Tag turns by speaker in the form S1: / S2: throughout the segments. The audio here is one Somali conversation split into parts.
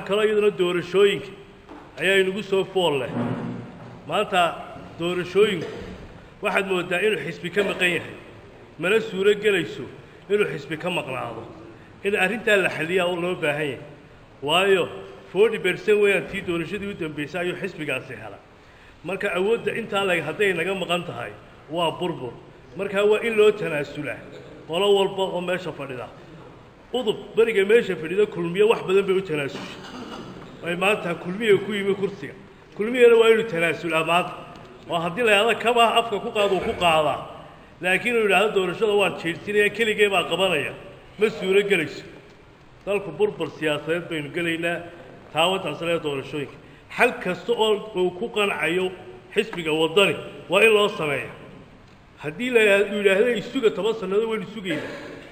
S1: waxaa kaloo iyaduna doorashooyinka ayaa inagu soo fool leh maanta doorashooyinku waxaad mooddaa inuu xisbi ka maqan yahay mana suuro gelayso inuu xisbi ka maqnaado in arrintaa la xaliyaa oo loo baahan yahay waayo forty bercent weeyaan tii doorashadii u dambaysay ayuu xisbigaasi hela marka awoodda intaa leg hadday naga maqan tahay waa burbur markaa waa in loo tanaasulaa qolo walba oo meesha fadhida udub beriga meesha fadhida kulmiye wax badan bay u tanaasushay ay maanta kulmiya ku yimi kursiga kulmiyana waa inuu tanaasulaa maanta oo haddii la yidhahdo kabaa afka ku qaado uu ku qaadaa laakiin uu yidhaahdo doorashada waan jeedsinaya keligee baa qabanaya ma suuro gelayso dalku burbur siyaasadeed baynu gelaynaa taawantaaslee doorashooyinka xal kasta oo uu ku qancayo xisbiga waddani waa in loo sameeya haddii la uu yidhaahdo isuga toban sannadood waynu sugaynaa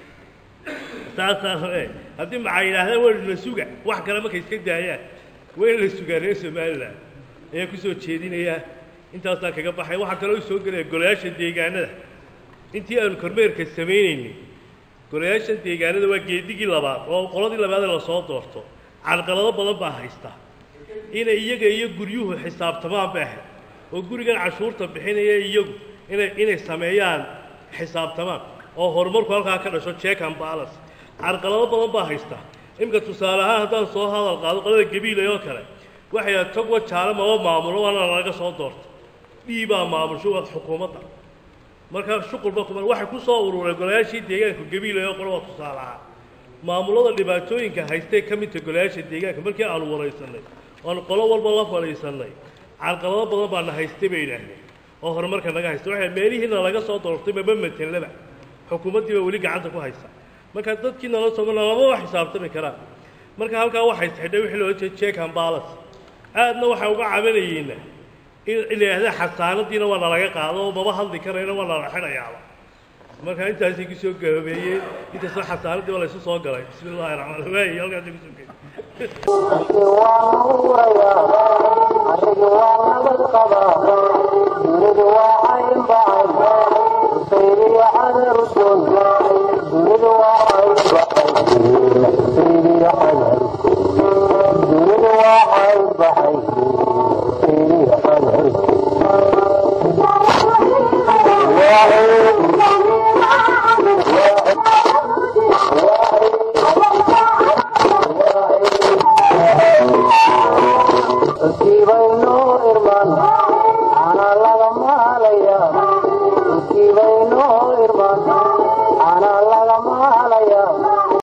S1: saasaa e haddii maxaa yidhaahdaa waynu la suga wax kale markay iska daayaan wayna la sugaa reer somalilan ayaa ku soo jeedinayaa intaasaa kaga baxay waxaa kaloo soo gelaya golayaasha deegaanada intii aanu kormeerka samaynaynay golayaasha deegaanada waa geedigii labaad oo qoladii labaad ee lasoo doorto carqalado badan baa haysta inay iyaga iyo guryuhu xisaabtamaan bay ahayd oo gurigan cashuurta bixinaya iyagu inay inay sameeyaan xisaabtamaan oo horumarku halkaa ka dhasho check and balance carqalado badan baa haysta iminka tusaale ahaan haddaan soo hadal qaado qolada gabiilay oo kale waxay ahayd togwa jaale maba maamulo waana laga soo doorto dhiibaa maamusho waa xukuumadda markaa shuqulba kuma waxay ku soo ururay golayaashii deegaanka gabiilay oo qole waa tusaale ahaan maamulada dhibaatooyinka haystay ka midta golayaasha deegaanka markii aanu waraysanay oanu qolo walba la fadhiisannay carqalado badan baana haystay bay yidhaahdeen oo horumarka naga haysta waxay meelihiina laga soo doortay maba matelaba xukuumaddii baa weli gacanta ku haysa marka dadkii nala sogana lamaba xisaabtami karaan marka halkaa waxay xidhay wixii loola jeeda check and balance aadna waxay uga cabanayeenna in la yidhahda xasaanadiina waa nalaga qaado oo maba hadli karayna waa nala xidhayaaba marka intaasay ku soo gahobeeyeen intaasoo xasaanadii waa laysu soo galay bismi illahi raxmaan waayi halkaasay kusoo gey
S2: Ana laga maalaya